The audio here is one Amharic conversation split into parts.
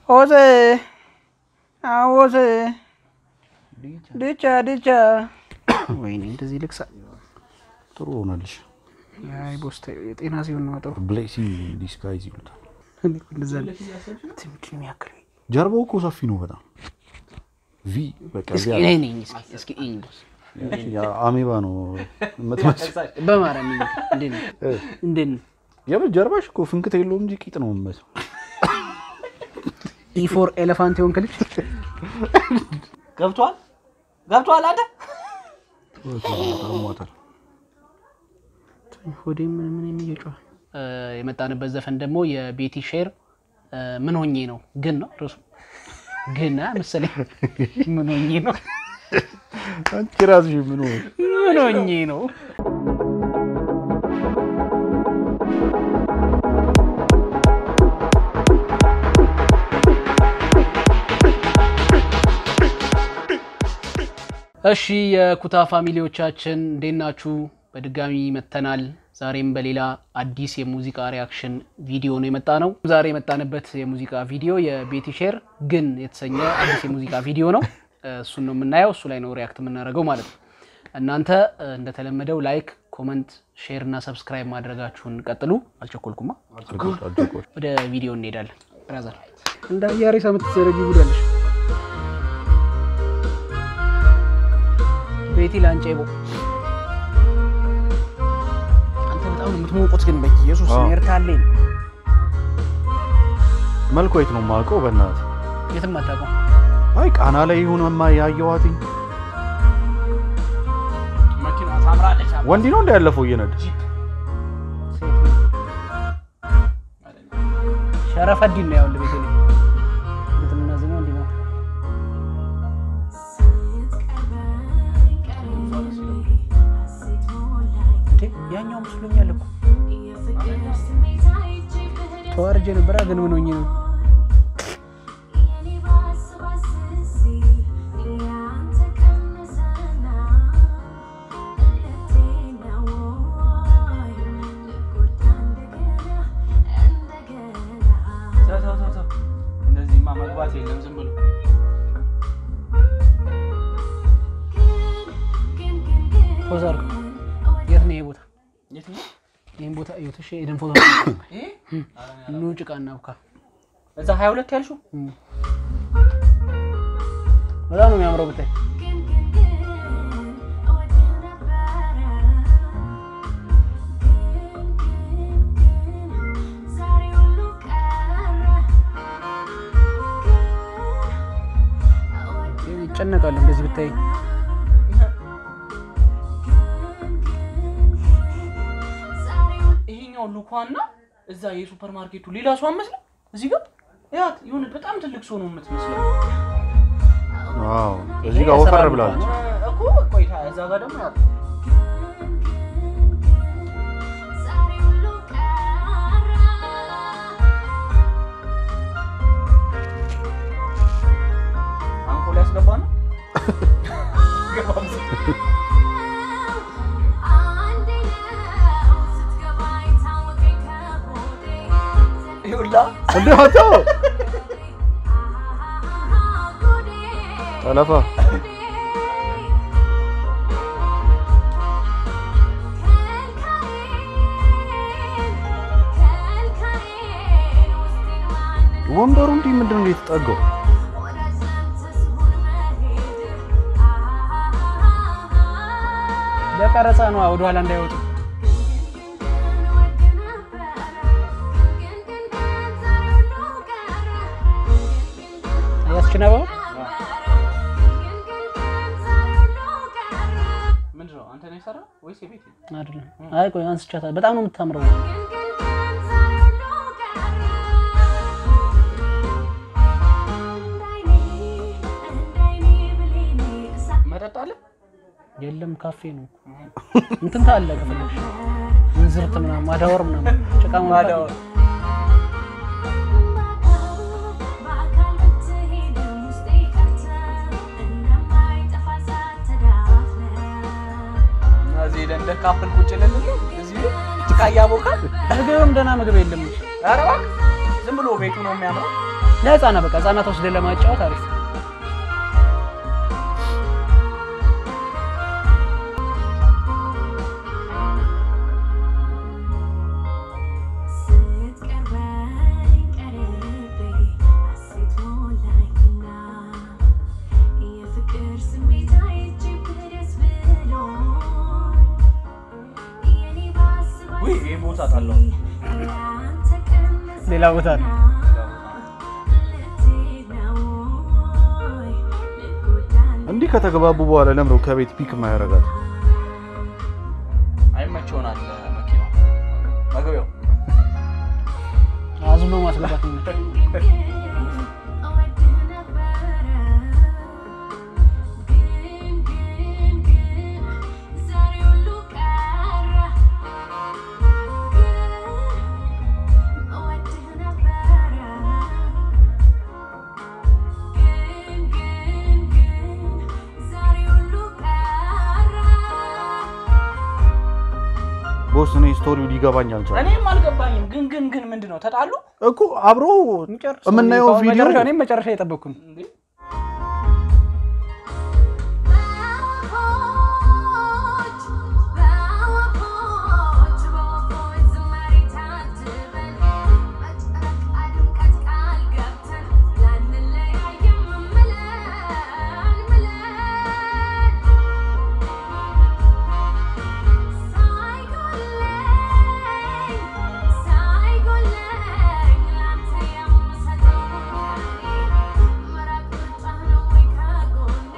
ኦዜ አዎዜ ድቻ ድቻ ወይኔ እንደዚህ ልክሳ ጥሩ ሆነልሽ። አይ ቦስታ የጤና ሲሆን ነው ጥሩ ብሌሲንግ ዲስጋይዝ ይሉታል። እንደዛ ትምድ የሚያክል ጀርባው እኮ ሰፊ ነው በጣም ቪ በቃ እስኪ ቪ እኔ አለ። ነኝ እስኪ እስኪ እኝ ቦስ ያ አሜባ ነው የምትመስለው። በማርያም ይኝ እንዴት ነው እንዴት ነው የምር ጀርባሽ እኮ ፍንክት የለውም እንጂ ቂጥ ነው የምመስለው። ኢፎር ኤሌፋንት የሆንክ ልጅ ገብቷል ገብቷል አይደል? ታሟታል። ሆዴ ምን ምን የሚየጫዋል የመጣንበት ዘፈን ደግሞ የቤቲ ሼር ምን ሆኜ ነው ግን ነው ርሱ ግን አ መሰለኝ ምን ሆኜ ነው አንቺ ራስሽ ምን ሆነ? ምን ሆኜ ነው እሺ የኩታ ፋሚሊዎቻችን እንዴት ናችሁ? በድጋሚ መጥተናል። ዛሬም በሌላ አዲስ የሙዚቃ ሪያክሽን ቪዲዮ ነው የመጣ ነው። ዛሬ የመጣንበት የሙዚቃ ቪዲዮ የቤቲ ሼር ግን የተሰኘ አዲስ የሙዚቃ ቪዲዮ ነው። እሱን ነው የምናየው። እሱ ላይ ነው ሪያክት የምናደርገው ማለት ነው። እናንተ እንደተለመደው ላይክ፣ ኮመንት፣ ሼር እና ሰብስክራይብ ማድረጋችሁን ቀጥሉ። አልቸኮልኩማ። ወደ ቪዲዮ እንሄዳለን። ብራዘር እንደ አያሬሳ የምትዘረጊ ጉዳለሽ ቤቲ ላንጨቦ አንተ በጣም ነው የምትሞቁት፣ ግን በኢየሱስ አዎ። ኤርታሌን መልኩ የት ነው የማውቀው? በእናትህ የትም አታውቀው። አይ ቃና ላይ ይሁንማ ያየኋትኝ መኪና ታምራለች። ወንዲ ነው እንደ ያለፈው እየነዳ ሸረፈዲን ነው ያውል ቤት ግጥምና ዜማ እንዲህ ነው። እንዴ ያኛው መስሎኛል እኮ ተዋርጄ ነበረ፣ ግን ምን ሆኜ ነው? ተው ተው ተው ተው። እንደዚህማ መግባት የለም ዝም ብሎ ፖዝ አድርገው። የት ነው ይሄ ቦታ? የት ነው? ይህን ቦታ እዩት። እሺ ኤደን ፎቶ ይሄ? ኑ ጭቃ እናብካ። እዛ ሀያ ሁለት ያልሽው በጣም ነው የሚያምረው ብታይ። ይጨነቃሉ እንደዚህ ብታይ። ይሄኛው ሉኳና እዛ የሱፐር ማርኬቱ ሌላ ሰው አመስለ እዚህ ጋር ያት የሆነ በጣም ትልቅ ሰው ነው የምትመስለው ዋው እዚህ ጋር ወፈር ብላለች። እኮ ቆይታ እዛ ጋር ደግሞ ያት አንኮል ያስገባ ነው ይሁላ እንደ አቶ ጠለፋ ወንበሩ እንዲህ ምንድን ነው የተጠጋው? ለቀረጻ ነው ወደኋላ እንዳይወጡ። ያስችነበው ምንድን ነው አንተ ነው የሰራው ወይስ የቤት አይደለም። አይ ቆይ አንስቻታል። በጣም ነው የምታምረው። መጠጥ አለ የለም ካፌ ነው። እንትን ታለ ከፈለግሽ እንዝርት ምናምን ማዳወር ምናምን ጭቃ ማዳወር። እዚህ ሄደን እንደ ካፕል ቁጭ ልንል እዚህ ጭቃ እያቦካል ምግብም ደህና ምግብ የለም። ኧረ እባክህ ዝም ብሎ ቤቱ ነው የሚያምረው ለህፃናት በቃ ህፃናት ወስደን ለማጫወት አሪፍ ነው። ስትቀርበኝ ቀርቤ ሐሴት ሞላኝና የፍቅር ስሜት አይቼብህ ደስ ብሎኝ የኔ ባስ ባስ ውይ ይህ ቦታ ጣለው ያንተ ቀንስ ሌላ ቦታ ነው። ልትሄድ ነው ወይ ልጎዳን እንዲህ ከተግባቡ በኋላ ለምነው ከቤት ፒክ ማያረጋት አይመች ይሆናል መኪናው መግቢያው አዝሎ ማስገባት ነው። እወድህ ነበረ ግን ግን ግን ዛሬ ሁሉ ቀረ ግን እወድህ ነበረ ግን ግን ግን ዛሬ ሁሉ ቀረ ቦስ እኔ ስቶሪው ሊገባኝ አልቻለም እኔም አልገባኝም። ግን ግን ግን ምንድን ነው ተጣሉ? እኮ አብሮ የምናየው ቪዲዮ መጨረሻ እኔም መጨረሻ የጠበቅኩ ነው። እንዴ? በወፎች በወፎች በወፎች ዝማሬ ታጅበን በጨረቃ ድምቀት ቃል ገብተን ላንለያይም ምለን ምለን ሳይጎለኝ ሳይጎለኝ ላንተ የምሰጠው መራቅ ምርጫህ ነው ወይ ከጎኔ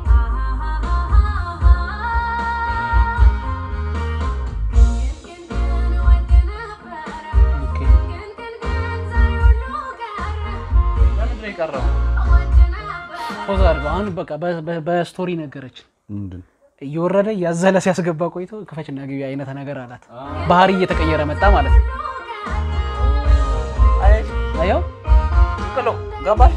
ግን ግን ግን እወድህ ነበረ ግን ግን ግን ዛሬ ሁሉ ቀረ ለምንድን ነው የቀረው? እወድህ ነበረ ፖዝ አድርገው አሁን በቃ በ- በ- በስቶሪ ነገረች ምንድን እየወረደ እያዘለ ሲያስገባ ቆይቶ ክፈችና ግቢ አይነት ነገር አላት። ባህሪ እየተቀየረ መጣ ማለት ነው። አይ አየው ቅሎ ገባሽ?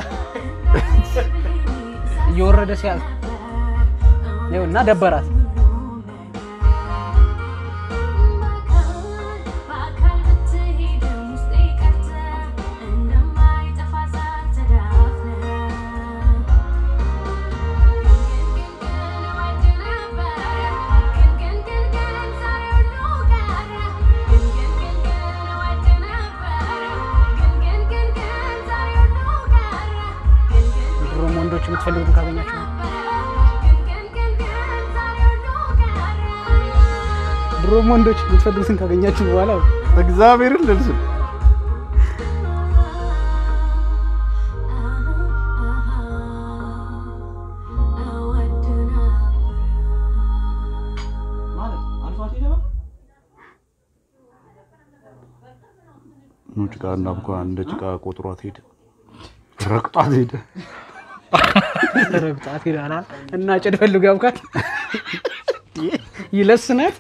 እየወረደ ሲያ ይኸው እና ደበራት። በአካል ብትሄድም ውስጤ ቀርተህ እንደማይጠፋ እሳት ተዳፍነህ ግን ግን ግን እወድህ ነበረ ግን ግን ግን ግን ዛሬ ሁሉ ቀረ ግን ግን ግን ግን እወድህ ነበረ ግን ግን ግን ግን ዛሬ ሁሉ ቀረ ግን ግን ድሮም ወንዶች የምትፈልጉትን ካገኛችሁ ነው። ድሮም ወንዶች የምትፈልጉትን ካገኛችሁ በኋላ እግዚአብሔርን ልልስል ማለት አልፏት ሄደ በቃ። ኑ ጭቃ እና እንኳ እንደ ጭቃ ቆጥሯት ሄደ ረግጧት ሄደ ረግጣት ሄዳላ እና ጭድ ፈልጉ ያብቃት ይለስናት።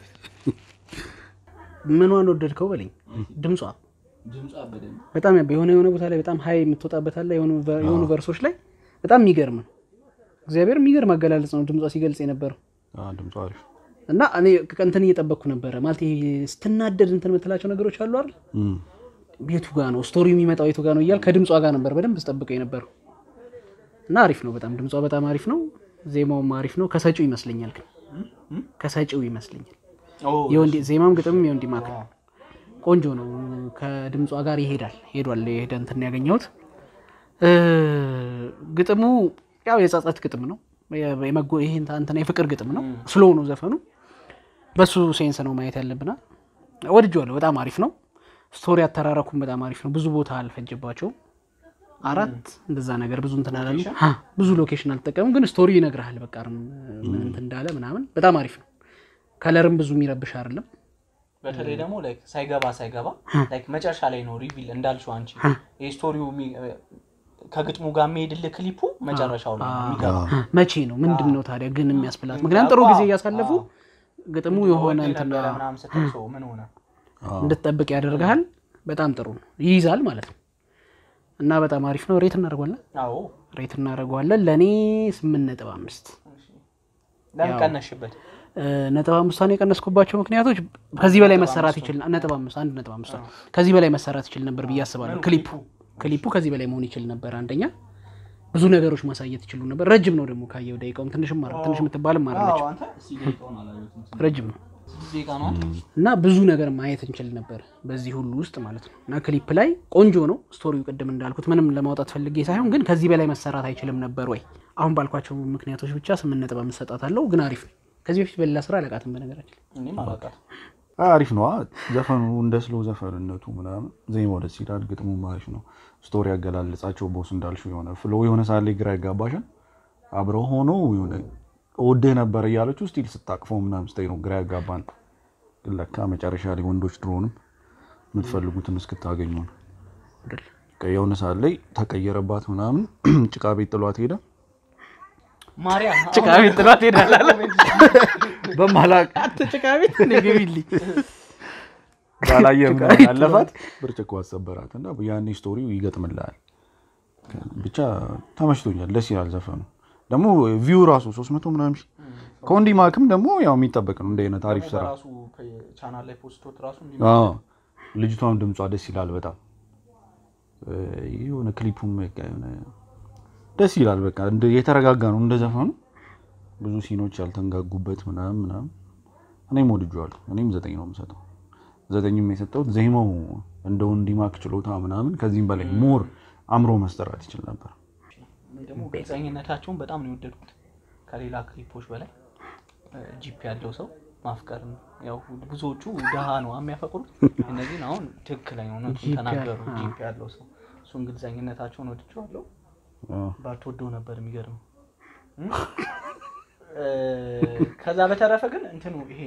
ምኗን ወደድከው በለኝ። ድምጿ ድምጿ በደንብ በጣም ያብ- የሆነ የሆነ ቦታ ላይ በጣም ሀይ የምትወጣበት አለ። የሆኑ ቨ- የሆኑ ቨርሶች ላይ በጣም የሚገርም ነው። እግዚአብሔር የሚገርም አገላለጽ ነው ድምጿ ሲገልጽ የነበረው አ፣ ድምፁ አሪፍ እና እኔ እንትን እየጠበቅኩ ነበረ ማለት ይሄ ስትናደድ እንትን የምትላቸው ነገሮች አሉ አይደል? እም። ቤቱ ጋ ነው ስቶሪው የሚመጣው የቱ ጋ ነው እያል ከድምጿ ጋር ነበር በደንብ ስጠብቀው የነበረው እና አሪፍ ነው በጣም ድምጿ በጣም አሪፍ ነው። ዜማውም አሪፍ ነው። ከሰጪው ይመስለኛል ግን ከሰጪው ይመስለኛል የወንዲ ዜማም ግጥምም የወንዲ ማክ ነው። ቆንጆ ነው። ከድምጿ ጋር ይሄዳል ሄዷል። የሄደ እንትን ያገኘሁት እ፣ ግጥሙ ያው የጸጸት ግጥም ነው። የ- የመጎ- ይሄ እንትን የፍቅር ግጥም ነው። ስሎ ነው ዘፈኑ። በሱ ሴንስ ነው ማየት ያለብና ወድጄዋለሁ። በጣም አሪፍ ነው። ስቶሪ አተራረኩም በጣም አሪፍ ነው። ብዙ ቦታ አልፈጀባቸውም። አራት እንደዛ ነገር ብዙ እንትን አላሉ። ሀ፣ ብዙ ሎኬሽን አልተጠቀሙም፣ ግን ስቶሪ ይነግርሃል። በቃ ምን እንትን እንዳለ ምናምን በጣም አሪፍ ነው። ከለርም ብዙ የሚረብሽ አይደለም። በተለይ ደግሞ ላይክ ሳይገባ ሳይገባ ላይክ መጨረሻ ላይ ነው ሪቪል እንዳልሽው አንቺ የስቶሪው ከግጥሙ ጋር የሚሄድልህ ክሊፑ መጨረሻው ላይ ነው የሚገባ መቼ ነው ምንድን ነው ታዲያ ግን የሚያስብላት? ምክንያቱም ጥሩ ጊዜ እያሳለፉ ግጥሙ የሆነ ወዴ እንትን ነበረ ምናምን ስትል ሰው ምን ሆነ እንድትጠብቅ ያደርግሃል። በጣም ጥሩ ነው፣ ይይዛል ማለት ነው። እና በጣም አሪፍ ነው። ሬት እናደርገዋለን አዎ ሬት እናደርገዋለን። ለእኔ ስምንት ነጥብ አምስት ለምን ቀነሽበት ነጥብ አምስቷን የቀነስኩባቸው ምክንያቶች ከዚህ በላይ መሰራት ይችል ነጥብ አምስት አንድ ነጥብ አምስት ከዚህ በላይ መሰራት ይችል ነበር ብዬ አስባለሁ። ክሊፑ ክሊፑ ከዚህ በላይ መሆን ይችል ነበር። አንደኛ ብዙ ነገሮች ማሳየት ይችሉ ነበር። ረጅም ነው ደግሞ ካየው ደቂቃውም ትንሽም አረ ትንሽ የምትባልም አረለች አንተ እስኪ ደቂቃውን አላየሁትም። ረጅም ነው ስድስት ደቂቃ ነው እና ብዙ ነገር ማየት እንችል ነበር በዚህ ሁሉ ውስጥ ማለት ነው። እና ክሊፕ ላይ ቆንጆ ነው ስቶሪው። ቅድም እንዳልኩት ምንም ለማውጣት ፈልጌ ሳይሆን ግን ከዚህ በላይ መሰራት አይችልም ነበር ወይ? አሁን ባልኳቸው ምክንያቶች ብቻ ስምንት ነጥብ አምስት አለው ግን አሪፍ ነው። ከዚህ በፊት በሌላ ስራ አለቃትም በነገራችን እኔም አላውቃትም። አሪፍ ነው ዘፈኑ እንደ ስሎ ዘፈንነቱ ምናምን ዜማው ደስ ይላል። ግጥሙም አሪፍ ነው። ስቶሪ ያገላለጻቸው ቦስ እንዳልሽው የሆነ ፍሎ የሆነ ሳለ ግራ ያጋባሻል። አብረው ሆኖ የሆነ እወድህ ነበር እያለች ስቲል ስታቅፈው ምናምን ስታይ ነው ግራ ያጋባን። ግን ለካ መጨረሻ ላይ ወንዶች ድሮንም የምትፈልጉትን እስክታገኙ ነው። በቃ የሆነ ሰዓት ላይ ተቀየረባት ምናምን ጭቃ ቤት ጥሏት ሄደ። ማርያም ጭቃ ቤት ጥሏት ሄዳላለ በማላቅ ጭቃ ቤት ግቢልኝ ባላየ ጭቃ ምናምን ቤት ያለፋት ብርጭቆ አሰበራት እና ያኔ ስቶሪው ይገጥምልሃል። ብቻ ተመችቶኛል። ደስ ይላል ዘፈኑ ደግሞ ቪው ራሱ ሶስት መቶ ምናምን ሺህ ከወንዲ ማክም ደግሞ ያው የሚጠበቅ ነው እንደ አይነት አሪፍ ስራ። በራሱ ቻናል ላይ ፖስቶት ራሱ እንዲ አዎ ልጅቷም ድምጿ ደስ ይላል በጣም እ የሆነ ክሊፑም በቃ የሆነ ደስ ይላል። በቃ እንደ- የተረጋጋ ነው እንደ ዘፈኑ ብዙ ሲኖች ያልተንጋጉበት ምናምን ምናምን እኔም ወድጄዋለሁ። እኔም ዘጠኝ ነው የምሰጠው። ዘጠኝም የሰጠሁት ዜማው እንደ ወንዲ ማክ ችሎታ ምናምን ከዚህም በላይ ሞር አምሮ መስጠራት ይችል ነበር። ደግሞ ግልጸኝነታቸውን በጣም ነው የወደድኩት ከሌላ ክሊፖች በላይ እ፣ ጂፕ ያለው ሰው ማፍቀር ነው። ያው ብዙዎቹ ድሃ ነው የሚያፈቅሩት፣ እነዚህን አሁን ትክክለኛ እውነቱን ጂፕ ተናገሩ። ያ- ጂፕ ያለው ሰው እሱን ግልጸኝነታቸውን ወድጄዋለሁ። አዎ። ባትወደው ነበር የሚገርመው። እም? እ፣ ከዛ በተረፈ ግን እንትኑ ይሄ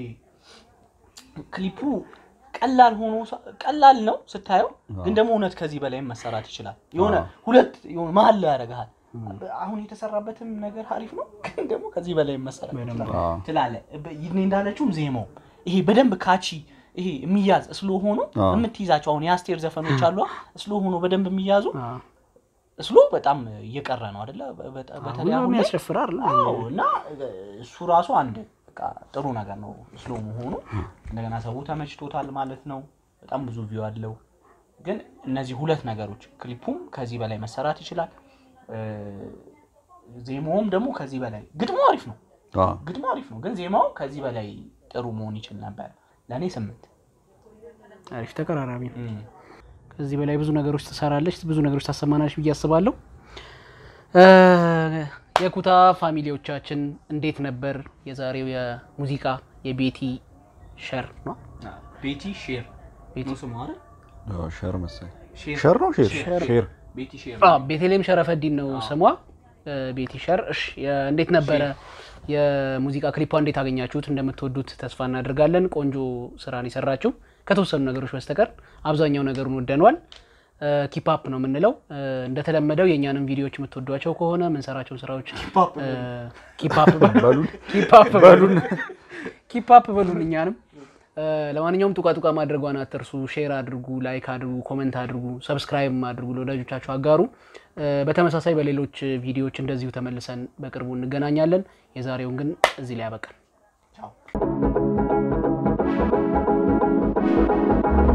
ክሊፑ ቀላል ሆኖ ሳ- ቀላል ነው ስታየው፣ ግን ደግሞ እውነት ከዚህ በላይም መሰራት ይችላል። የሆነ አዎ። ሁለት የሆነ መሀል ላይ ያደርግሃል። አሁን የተሰራበትም ነገር አሪፍ ነው፣ ግን ደግሞ ከዚህ በላይ መሰራት ይችላል አዎ። ትላለህ። በ- ይኔ እንዳለችውም ዜማው ይሄ በደንብ ካቺ ይሄ የሚያዝ እስሎ ሆኖ አዎ። የምትይዛቸው አሁን የአስቴር ዘፈኖች አሉ እስሎ ሆኖ በደንብ የሚያዙ አዎ። እስሎ በጣም እየቀረ ነው አደለ? በ- በተለይ አሁን ላይ ያስጨፍራል አዎ እና እሱ ራሱ አንድ በቃ ጥሩ ነገር ነው ስሎ መሆኑ። እንደገና ሰው ተመችቶታል ማለት ነው። በጣም ብዙ ቪው አለው። ግን እነዚህ ሁለት ነገሮች ክሊፑም ከዚህ በላይ መሰራት ይችላል። እ፣ ዜማውም ደግሞ ከዚህ በላይ ግጥሙ አሪፍ ነው። አዎ። ግጥሙ አሪፍ ነው፣ ግን ዜማው ከዚህ በላይ ጥሩ መሆን ይችል ነበር። ለእኔ ስምንት አሪፍ ተቀራራቢ ነው። እም። ከዚህ በላይ ብዙ ነገሮች ትሰራለች፣ ብዙ ነገሮች ታሰማናለች ብዬ አስባለሁ። እ፣ የኩታ ፋሚሊዎቻችን እንዴት ነበር የዛሬው የሙዚቃ የቤቲ ሸር ነው? ቤቲ ሼር ቤቲ ነው ስሙ አይደል? አዎ፣ ሸር መሰለኝ ሼር ሸር ነው ሼር ሼር። ሼር ቤቲ ሼር አዎ፣ ቤተልሔም ሸረፈዲን ነው ስሟ። እ፣ ቤቲ ሸር። እሺ፣ የ- እንዴት ነበረ የሙዚቃ ክሊፓ? እንዴት አገኛችሁት? እንደምትወዱት ተስፋ እናደርጋለን። ቆንጆ ስራን የሰራችው ከተወሰኑ ነገሮች በስተቀር አብዛኛው ነገሩን ወደነዋል። ኪፓፕ ነው የምንለው። እ፣ እንደተለመደው የእኛንም ቪዲዮዎች የምትወዷቸው ከሆነ ምንሰራቸውን ስራዎች ኪፓፕ በሉን ኪፓፕ በሉን ኪፓፕ በሉን እኛንም እ፣ ለማንኛውም ጡቃ ጡቃ ማድረጓን አትርሱ። ሼር አድርጉ፣ ላይክ አድርጉ፣ ኮመንት አድርጉ፣ ሰብስክራይብ አድርጉ፣ ለወዳጆቻችሁ አጋሩ። እ፣ በተመሳሳይ በሌሎች ቪዲዮዎች እንደዚሁ ተመልሰን በቅርቡ እንገናኛለን። የዛሬውን ግን እዚህ ላይ ያበቃል። ቻው